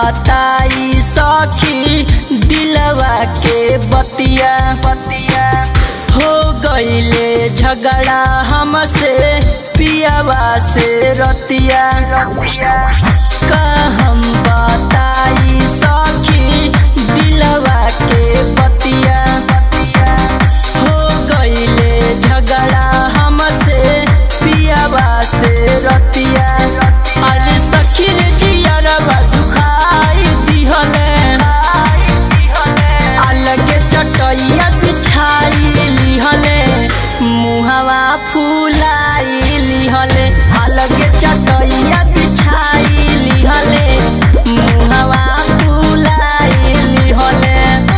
बताई सखी दिलवा के बतिया बतिया हो गईले झगड़ा हमसे पियावा से रतिया का हम बताई सखी दिलवा के बतिया हो गईले झगड़ा हमसे पियावा से रतिया अरे सखी रे जियरवा दुखाई दिहले अलगे चटैया बिछाई लिहले मुहवा फुलाई लिहले अलगे चटैया बिछाई लिहले मुहवा फुलाई लिहले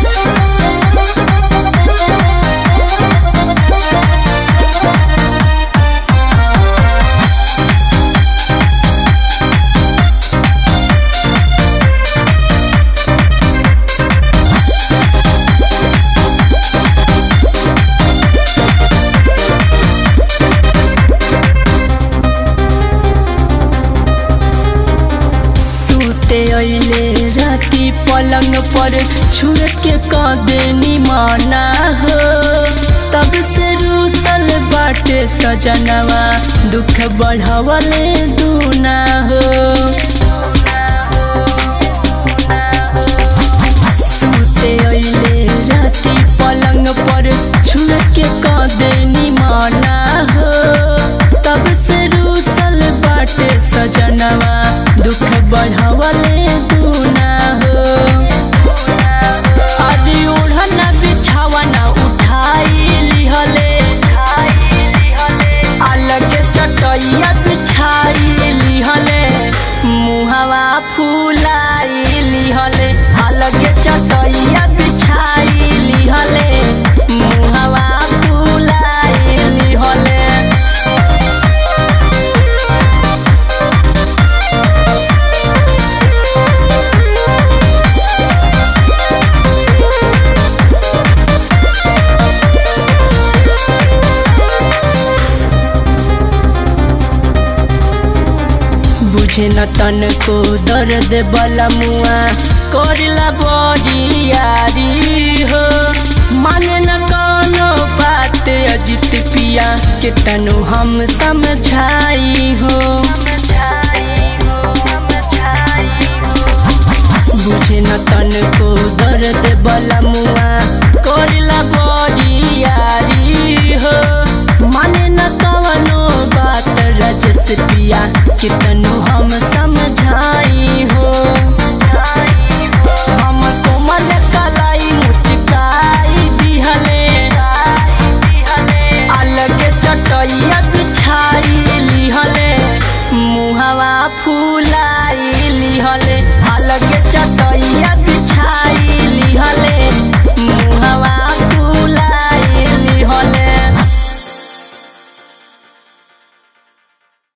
टूटे अइले राती पलंग पर छुड़ के कदेनी माना हो तब से रूसल बाटे सजनवा दुख बढ़ावले दूना हो टूटे अइले राती पलंग पर छुड़ के कदेनी माना हो तब से रूसल बाटे सजनवा दुख बढ़ावले दूना हो अरे ओढ़ना बिछावना उठाई लिहले अलग चटैया बिछाई लिहले मुहवा फुलाई लिहले अलग चटैया बिछाई लिहले मुहवा फुलाई लिहले बुझे न तन को दर्द बला मुआ करला बड़ी यारी हो माने न कोनो बात अजित पिया के तनु हम समझाई हो बुझे न तन को दर्द बला मुआ करला बड़ी यारी हो माने न कवनो बात रजस पिया कितनो हम समझाई हो हम कोमल कलाई मुचकाई दिहले अलग चटैया बिछाई लिहले मुहवा फूल